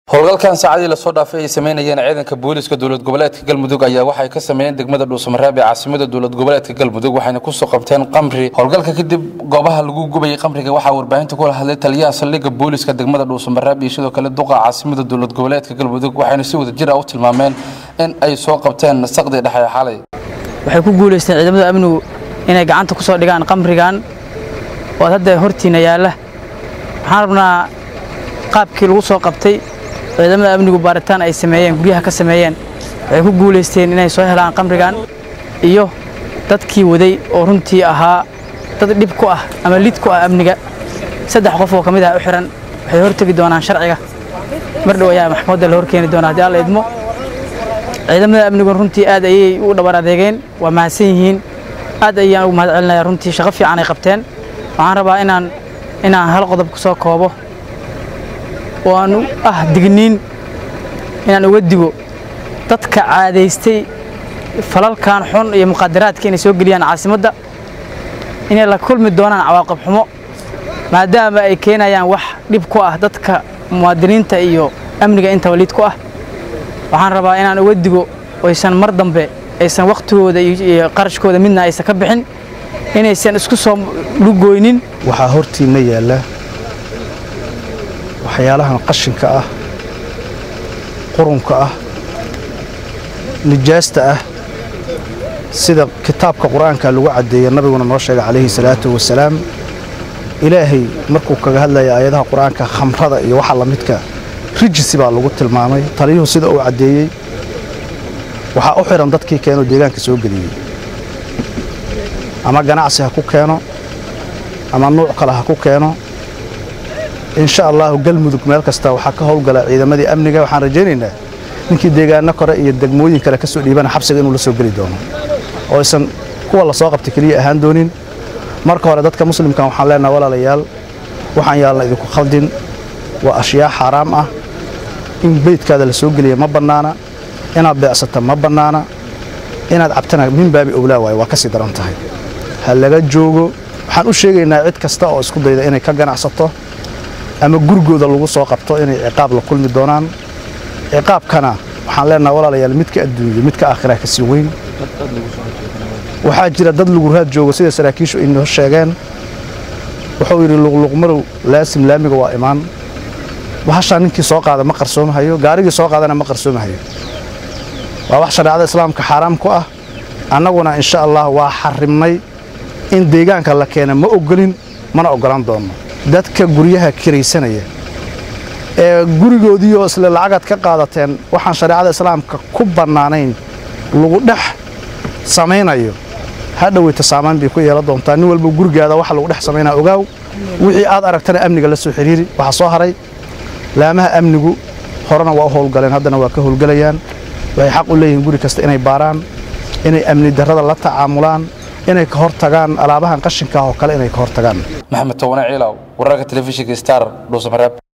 howlgalkan saacadii lasoo dhaafay ay sameynayeen ciidanka booliiska dowlad goboleedka galmudug ayaa waxay ka sameeyeen degmada dhuusamareeb ee caasimada dowlad goboleedka galmudug waxayna kusoo qabteen qamri howlgalka kadib goobaha lagu gubayay qamriga waxaa warbaahinta kula hadlay taliyaha saldhigga booliiska degmada dhuusamareeb iyo sidoo kale duqa caasimada dowlad goboleedka galmudug waxayna si wada jir ah u tilmaameen in ay soo qabteen saqdii dhexe ee xalay waxay ku guulaysteen ciidamada amnigu inay gacanta ku soo dhigaan qamrigan oo hadda hortiina yaalla waxaan rabnaa qaabkii lagu soo qabtay ciidamada amnigu baaritaan ay sameeyeen guryaha ka sameeyeen waxay ku guulaysteen inay soo helaan qamrigan iyo dadkii waday oo runtii ahaa dad dhib ku ah ama lid ku ah amniga saddex qof oo ka mid ah u xihan waxay hortegi doonaan sharciga mar dhow ayaa maxkamadda la horkeeni doonaa haddii alla idmo ciidamada amnigu runtii aad ayay u dhabar adeegeen waa mahadsan yihiin aad ayaan ugu mahad celinaya runtii shaqo fiican ay qabteen waxaan rabaa inaan inaan hal qodob ku soo koobo oo aan u ah digniin inaan uga digo dadka caadaystay falalkan xun iyo muqadaraadka inay soo geliyaan caasimadda inay la kulmi doonaan cawaaqib xumo maadaama ay keenayaan wax dhib ku ah dadka muwaadiniinta iyo amniga intaba lid ku ah waxaan rabaa inaan uga digo aysan mar dambe aysan wakhtigooda iyo qarashkooda midna aysan ka bixin inaysan isku soo lugoynin waxaa hortiinna yaalla waxyaalahan qashinka ah qurunka ah nijaasta ah sida kitaabka qur-aanka lagu caddeeya nabiguna noo sheegay calayhi salaatu wasalaam ilaahay markuu kaga hadlaya aayadaha qur-aanka khamrada iyo waxa lamidka rijisi baa lagu tilmaamay taliyuhu sida uu caddeeyey waxaa u xidhan dadkii keenoo deegaanka soo geliyey ama ganacsi ha ku keeno ama nuuc kale ha ku keeno insha allaahu galmudug meel kasta waxaa ka howlgala ciidamadii amniga waxaan rajaynaynaa ninkii deegaano kore iyo degmooyin kale ka soo dhiibana xabsiga inuu la soo geli doono oo aysan kuwa la soo qabtay keliya ahaan doonin marka hore dadka muslimkan waxaan leenaha walaalayaal waxaan yaalna idinku khaldin waa ashyaa xaaraam ah in beydkaada la soo geliya ma bannaana inaad beecsata ma bannaana inaad cabtana min baabi owlaa waaye waa ka sii daran tahay ha laga joogo waxaan u sheegaynaa cid kasta oo isku dayda inay ka ganacsato ama gurigooda lagu soo qabto inay ciqaab la kulmi doonaan ciqaabkana waxaan leenaha walaalayaal midka adduunya midka aakhiraha ka sii weyn waxaa jira dad lagu raad joogo sida saraakiishu inoo sheegeen wuxuu yidhi luqluqmarow laasim laamiga waa imaan bahashaa ninkii soo qaada ma qarsoomahayo gaarigii soo qaadana ma qarsoomahayo waa wax shareecada islaamka xaaraam ku ah annaguna insha allah waa xarimnay in deegaanka la keena ma ogolin mana oggolaan doonno dadka guryaha kiraysanaya ee gurigoodiioo isle lacagaad ka qaadateen waxaan shareecada islaamka ku bannaanayn lagu dhex samaynayo ha dhoweyta saamayn bay ku yeelan doontaa nin walba gurigaada waxa lagu dhex samaynaa ogaaw wixii aad aragtana amniga la soo xidhiiri waxaa soo haray laamaha amnigu horena waa u howlgaleen haddana waa ka howlgelayaan waxay xaq u leeyihiin guri kasta inay baaraan inay amni darrada la tacaamulaan inay ka hor tagaan alaabahan qashinkaah oo kale inay ka hor tagaan maxamed towane ciilaw wararka telefishinka star dhuusamareeb